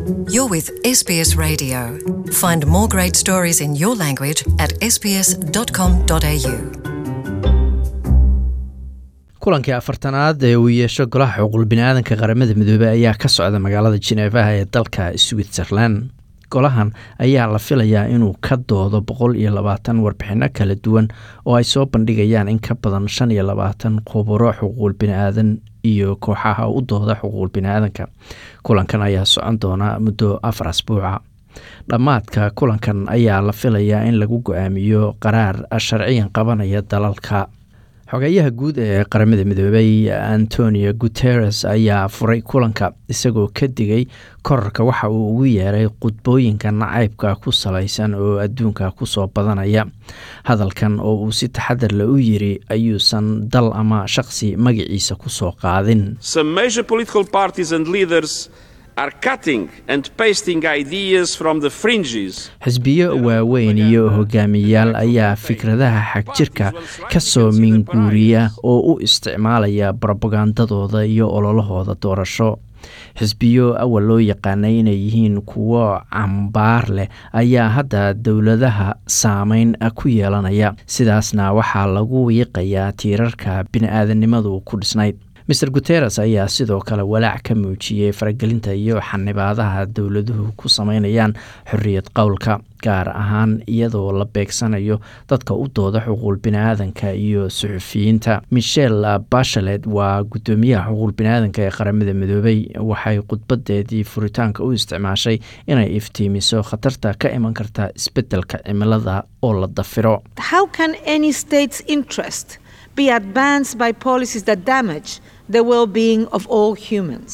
You're with SBS Radio. Find more great stories in your language at sbs.com.au. kulankii afartanaad ee uu yeesho golaha xuquuq biniaadanka qaramada midoobey ayaa ka socda magaalada jineefaha ee dalka switzerland golahan ayaa la filayaa inuu ka doodo boqol iyo labaatan warbixino kala duwan oo ay soo bandhigayaan in ka badan shan iyo labaatan khuburo xuquuq biniaadan iyo kooxaha u dooda xuquuq biniaadanka kulankan ayaa socon doona muddo afar asbuuca dhammaadka kulankan ayaa la filayaa in lagu go-aamiyo qaraar sharciyan qabanaya dalalka xogeeyaha guud ee qaramada midoobey antonio guteres ayaa furay kulanka isagoo ka digay korarka waxa uu ugu yeeray qudbooyinka nacaybka ku salaysan oo adduunka kusoo badanaya hadalkan oo uu si taxadar le u yiri ayuusan dal ama shaqsi magaciisa kusoo qaadin Some major political parties and leaders are cutting and pasting ideas from the fringes xisbiyo waaweyn iyo hogaamiyayaal ayaa fikradaha xagjirka ka soo minguuriya oo u isticmaalaya brobagandadooda iyo ololahooda doorasho xisbiyo awal loo yaqaanay inay yihiin kuwo cambaar leh ayaa hadda dowladaha saameyn ku yeelanaya sidaasna waxaa lagu wiiqayaa tiirarka bini-aadanimadu ku dhisnayd maer guteres ayaa sidoo kale walaac ka muujiyey faragelinta iyo xanibaadaha dowladuhu ku sameynayaan xorriyad qowlka gaar ahaan iyadoo la beegsanayo dadka u dooda xuquuq biniaadanka iyo suxufiyiinta michel bashalet waa guddoomiyaha xuquuq biniaadanka ee qaramada midoobey waxay khudbadeedii furitaanka u isticmaashay inay iftiimiso khatarta ka iman karta isbeddelka cimilada oo la dafiro How can any state's interest be advanced by policies that damage the well being of all humans?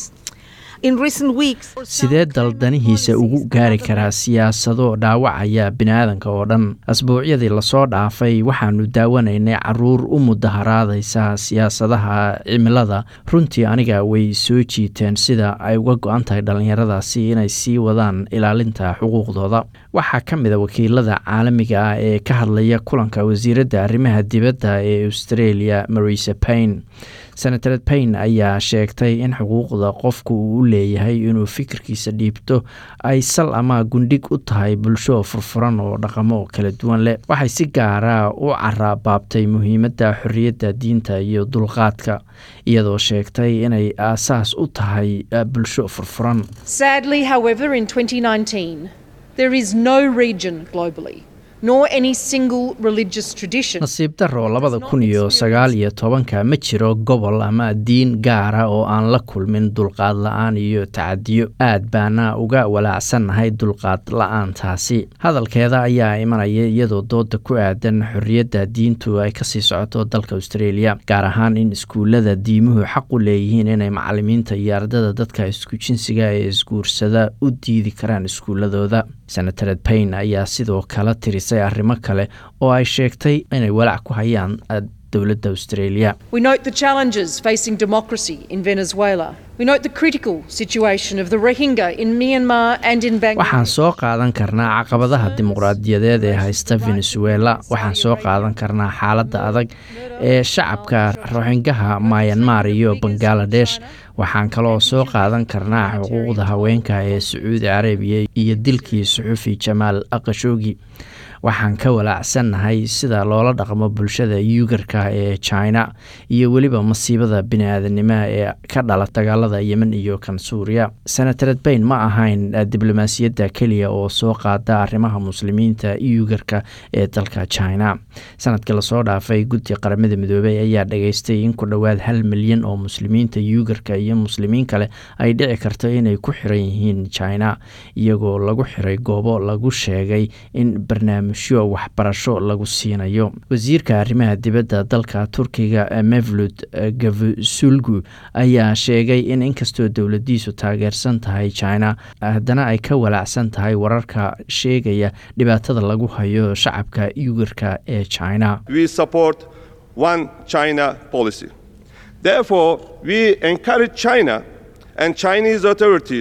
In recent weeks, sidee daldanihiisa ugu gaari karaa siyaasado dhaawacaya biniaadanka oo dhan asbuucyadii lasoo dhaafay waxaanu daawanaynay caruur u mudaharaadaysa siyaasadaha cimilada runtii aniga way soo jiiteen sida ay uga go-an tahay dhallinyaradaasi inay sii wadaan ilaalinta xuquuqdooda waxaa ka mid a wakiilada caalamiga ah ee ka hadlaya kulanka wasiiradda arrimaha dibadda ee australia marisa payne senatared payne ayaa sheegtay in xuquuqda qofku uu u leeyahay inuu fikirkiisa dhiibto ay sal ama gundhig u tahay bulsho furfuran oo dhaqamo kala duwan leh waxay si gaara u carabaabtay muhiimadda xorriyadda diinta iyo dulqaadka iyadoo sheegtay inay aasaas u tahay bulsho furfuran Sadly, however, in 2019, there is no region globally, nor any single religious tradition. nasiib darro labada kun iyo sagaal iyo tobanka ma jiro gobol ama diin gaara oo aan la kulmin dulqaad la-aan iyo tacadiyo aad baana uga walaacsannahay dulqaad la-aantaasi hadalkeeda ayaa imanaya iyadoo dooda ku aadan xorriyadda diintu ay kasii socoto dalka australia gaar ahaan in iskuullada diimuhu xaq u leeyihiin inay macalimiinta iyo ardada dadka isku jinsiga ee isguursada u diidi karaan iskuuladooda senatared payne ayaa sidoo kale tirisay arrimo kale oo ay sheegtay inay walaac ku hayaan dowladda australia We note the challenges facing democracy in Venezuela. We note the critical situation of the Rohingya in Myanmar and in waxaan Bangladesh. soo qaadan karnaa caqabadaha dimuqraadiyadeed ee haysta venezuela waxaan soo qaadan karnaa xaaladda adag ee shacabka roxingaha mayanmar iyo bangaladesh waxaan kaloo soo qaadan karnaa xuquuqda haweenka ee sacuudi carabiya iyo dilkii suxufi jamaal aqashoogi waxaan ka walaacsannahay sida loola dhaqmo bulshada yuugarka ee china iyo weliba masiibada bini-aadanimaha ee ka dhala dagaalada yemen iyo kan suuriya senatared bayn ma ahayn diblomaasiyadda keliya oo soo qaada arrimaha muslimiinta yuugarka ee dalka china sanadkii lasoo dhaafay guddi qaramada midoobey ayaa dhageystay in ku dhowaad hal milyan oo muslimiinta yuugarka iyo muslimiin kale ay dhici karto inay ku xiran yihiin china iyagoo lagu xiray goobo lagu sheegay in barnaamijyo waxbarasho lagu siinayo wasiirka arrimaha dibadda dalka turkiga mevlud gavusulgu ayaa sheegay in inkastoo dowladiisu taageersan tahay china haddana ay ka walaacsan tahay wararka sheegaya dhibaatada lagu hayo shacabka yugarka ee china we support one China policy. Therefore, we encourage China and Chinese authorities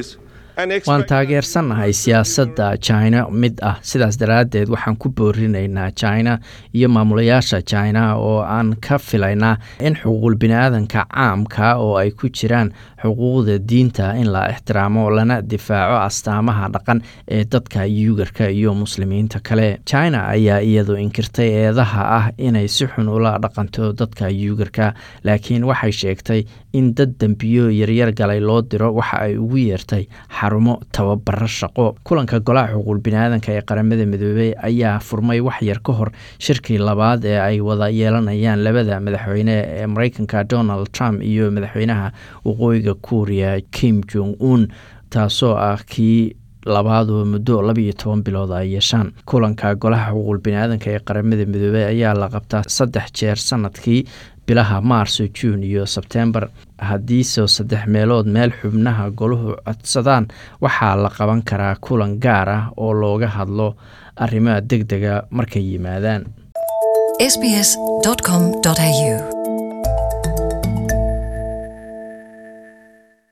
and waan expect taageersannahay siyaasadda china mid ah sidaas daraaddeed waxaan ku boorinaynaa china iyo maamulayaasha china oo aan ka filaynaa in xuquuqul bini-aadanka caamka oo ay ku jiraan xuquuqda diinta in la ixtiraamo lana difaaco astaamaha dhaqan ee dadka yuugarka iyo muslimiinta kale china ayaa iyadu inkirtay eedaha ah inay si xun ula dhaqanto dadka yuugarka laakiin waxay sheegtay in dad dembiyo yaryar galay loo diro waxa ay ugu yeertay xarumo tababaro shaqo kulanka golaha xuquuqul bini-aadanka ee qaramada midoobey ayaa furmay wax yar ka hor shirkii labaad ee ay wada yeelanayaan labada madaxweyne ee mareykanka donald trump iyo madaxweynaha waqooyiga kuuriya kim jong un taasoo ah kii labaadoo muddo labiiyo toban bilood ay yeeshaan kulanka golaha xuquuqul bini-aadanka ee qaramada midoobey ayaa la qabtaa saddex jeer sanadkii bilaha maarso juun iyo sebtembar haddiise saddex meelood meel xubnaha goluhu codsadaan waxaa la qaban karaa kulan gaar ah oo looga hadlo arrimaha deg dega markay yimaadaan sbs.com.au